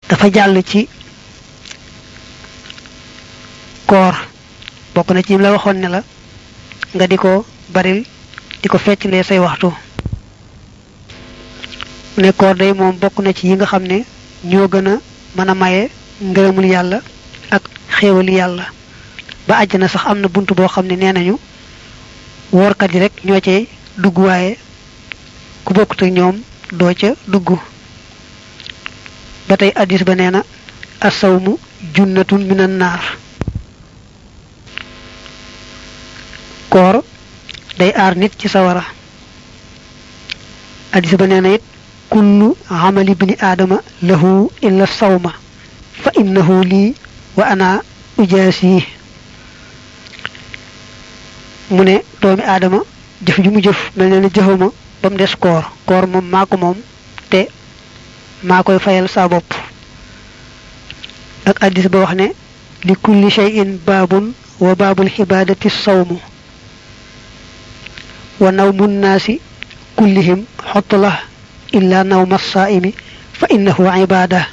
dafa jàll ci koor bokk na ci ñim la waxoon ne la nga di ko baril di ko fecclee say waxtu mu ne koor day moom bokk na ci yi nga xam ne ñoo gën a mën a maye ngërëmul yàlla ak xéewali yàlla ba àjjana sax am na bunt boo xam ne nee nañu woorkat yi rek ñoo cay dugg waaye ku bokkut ak ñoom doo ca dugg ba tey addis ba nee na asawmu junnatun minan naar koor day aar nit ci sawara addis ba nee na it kullu amali bni aadama lahu illa sawma fa innahu lii wa ana ujaasi mu ne doomi aadama jëf ju mu jëf mel ne ne jëfama ba mu des koor koor moom maa ko moom te maa koy fayal saa bopp ak addis ba wax ne li kulli shay'in baabun wa baabul xibaadati sawmu wa nawmu nnaasi kullihim xotla illa nawma saaimi fa innahu ibaada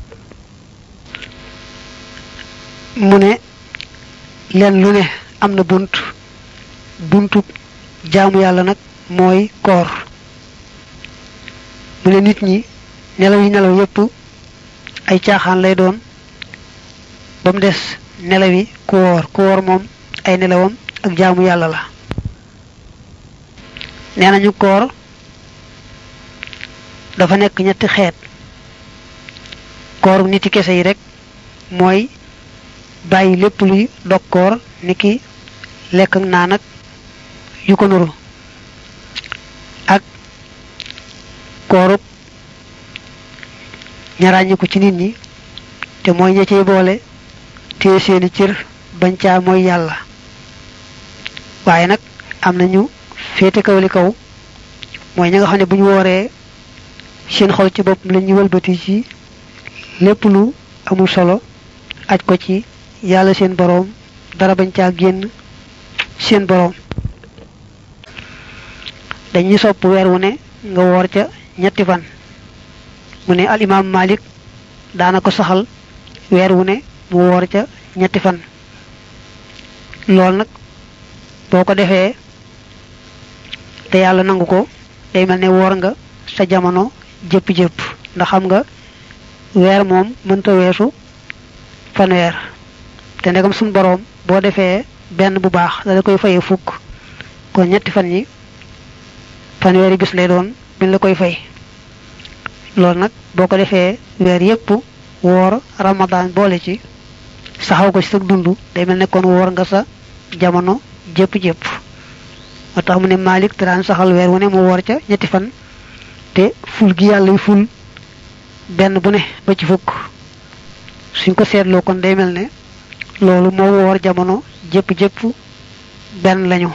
mu ne leen lu ne am na bunt buntu jaamu yàlla nag mooy koor mu ne nit ñi nelaw yi nelaw yépp ay caaxaan lay doon ba mu des nelaw yi ku woor ku woor moom ay nelawam ak jaamu yàlla la nee nañu koor dafa nekk ñetti xeet kooru niti kese yi rek mooy bàyyi lépp luy dog koor niki lekk ak naan ak yu ko nuru ak koorub ñaraañiku ci nit ñi te mooy ña cey boole téye seeni cër bañ caa mooy yàlla waaye nag am nañu féete kaw li kaw mooy ñi nga xam ne bu ñu wooree seen xol ci boppam la ñuy wëlbati ci lépp lu amul solo aj ko ci yàlla seen boroom dara bañ caa génn seen boroom dañuy sopp weer wu ne nga woor ca ñetti fan mu ne al imaam Malik daana ko saxal weer wu ne mu woor ca ñetti fan loolu nag boo ko defee te yàlla nangu ko day mel ne woor nga sa jamono jëpp-jëpp ndax xam nga weer moom mënta weesu fanweer te ndegam suñ boroom boo defee benn bu baax da la koy fayee fukk kon ñetti fan yi fanweeri bis lay doon biñ la koy fay loolu nag boo ko defee weer yépp woor ramadan boole ci saxaw ko ci sa dund day mel ne kon woor nga sa jamono jëpp-jëpp moo tax mu ne Malik te daan saxal weer wu ne mu woor ca ñetti fan te ful gi yàlla ful benn bu ne ba ci fukk suñ ko seetloo kon day mel ne loolu moo woor jamono jëpp-jëpp benn lañu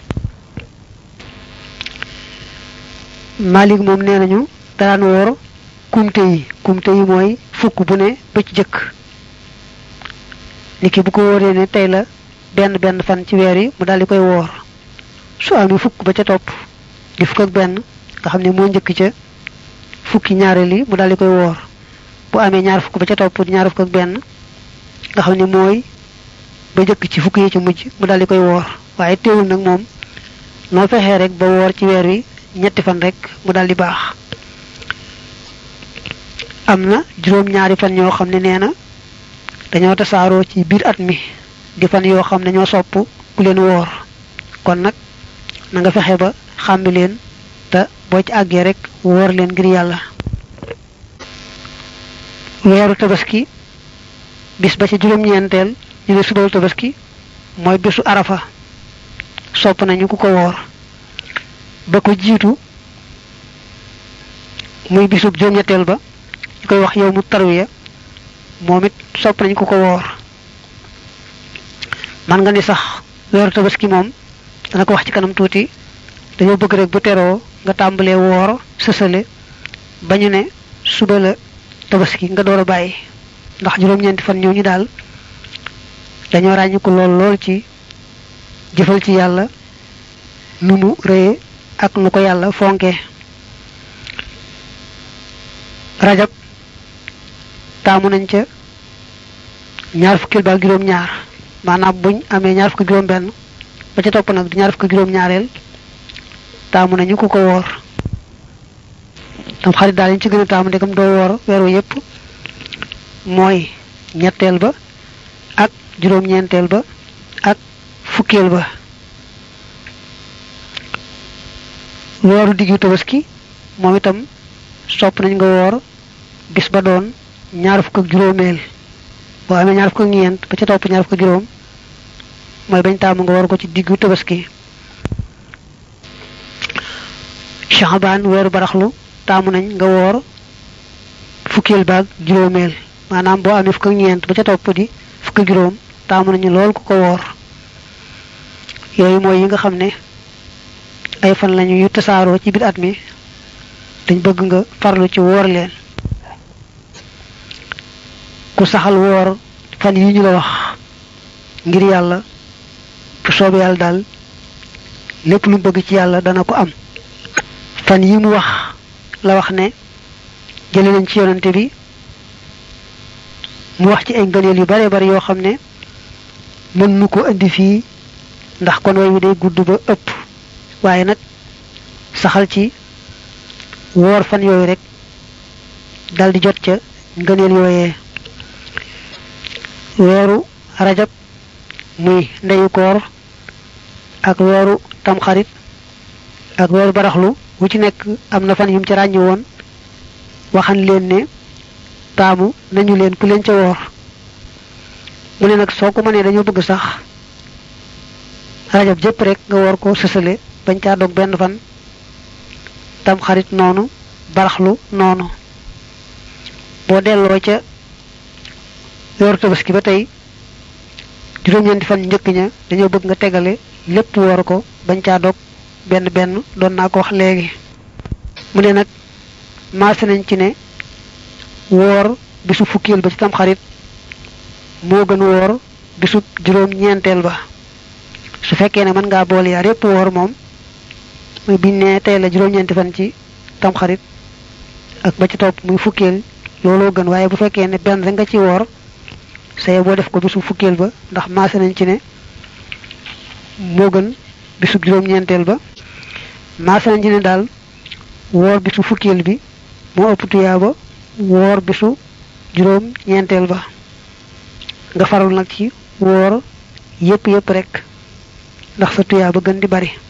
Malik moom nee nañu daan woor kumte yi kumte yi mooy fukk bu ne ba ci jëkk niki bu ko wóoree ne tey la benn benn fan ci weer yi mu daal di koy woor su amee fukk ba ca topp di fukk ak benn nga xam ne moo njëkk ca fukki ñaareel yi mu daal di koy woor bu amee ñaar fukk ba ca topp di ñaar fukk ak benn nga xam ne mooy ba njëkk ci fukk yi ci mujj mu daal di koy woor waaye teewul nag moom noo fexee rek ba woor ci weer wi ñetti fan rek mu daal di baax am na juróom-ñaari fan yoo xam ne nee na dañoo tasaaroo ci biir at mi di fan yoo xam ne ñoo sopp ku leen woor kon nag na nga fexe ba xàmbi leen te boo ci àggee rek woor leen ngir yàlla weeru tabaski bis ba ci juróom-ñeenteel ñu ne subaru tabaski mooy bisu arafa sopp nañu ku ko woor ba ko jiitu muy bisub juróom-ñetteel ba ñu koy wax yow mu tarwiya moom it sopp nañ ko ko woor man nga ni sax weeru tabaski moom dana ko wax ci kanam tuuti dañoo bëgg rek bu teroo nga tàmbalee woor sësale ba ñu ne suba la tabaski nga door a bàyyi ndax juróom-ñeenti fan ñooñu daal dañoo ràññi ko lool lool ci jëfal ci yàlla nu mu rëye ak nu ko yàlla fonke rajab taamu nañ ca ñaar fukkil ba juróom ñaar maanaam buñ amee ñaar fukki juróom benn ba ca topp nag di ñaar fukki juróom ñaareel taamu nañu ku ko woor tam xarit daal ñu ci gën a taamu ndegam doo woor weeru yépp mooy ñetteel ba ak juróom-ñeenteel ba ak fukkeel ba weeru diggu tabaski moom itam sopp nañ nga woor bis ba doon ñaar fukk ak juróomeel boo amee ñaar fukk ak ñeent ba ca topp ñaar fukk ak juróom mooy bañ taamu nga woor ko ci diggu tabaski Shaabaan weeru baraxlu taamu nañ nga woor fukkeel baag juróomeel maanaam boo amee fukk ak ñeent ba ca topp di fukk ak juróom taamu nañu lool ku ko woor yooyu mooy yi nga xam ne ay fan lañu yu tasaaroo ci biir at mi dañ bëgg nga farlu ci woor leen ku saxal woor fan yi ñu la wax ngir yàlla bu soobee yàlla daal lépp lu bëgg ci yàlla dana ko am fan yi mu wax la wax ne jële nañ ci yonante bi mu wax ci ay ngëneel yu bare bari yoo xam ne mën nu ko indi fii ndax kon way wi day gudd ba ëpp waaye nag saxal ci woor fan yooyu rek dal di jot ca ngëneel yooyee weeru rajab muy ndeyu koor ak weeru tamxarit ak weeru baraxlu wu ci nekk am na fan yum ci ràññi woon waxan leen ne taamu nañu leen ku leen ca woor mu ne nag soo ko mënee dañoo bëgg sax rajab jëpp rek nga woor ko sësale bañ caa dog benn fan tam xarit noonu baraxlu noonu boo delloo ca weeru tabaski ba tey juróom-ñeenti fan njëkk ña dañoo bëgg nga tegale lépp woor ko bañ caa dog benn benn doon naa ko wax léegi mu ne nag maase nañ ci ne woor bisu fukkeel ba ci tam xarit moo gën woor bisu juróom ñeenteel ba su fekkee ne mën ngaa boole yaar yépp woor moom muy biñ ne tey la juróom-ñeenti fan ci tam xarit ak ba ci topp muy fukkeel looloo gën waaye bu fekkee ne benn rek nga ci woor saye boo def ko bisu fukkeel ba ndax maase nañ ci ne moo gën bisu juróom-ñeenteel ba maase nañ ci ne daal woor bisu fukkeel bi moo ëpp tuyaaba woor bisu juróom ñeenteel ba nga faral nag ci woor yépp yépp rek ndax sa tuyaaba gën di bari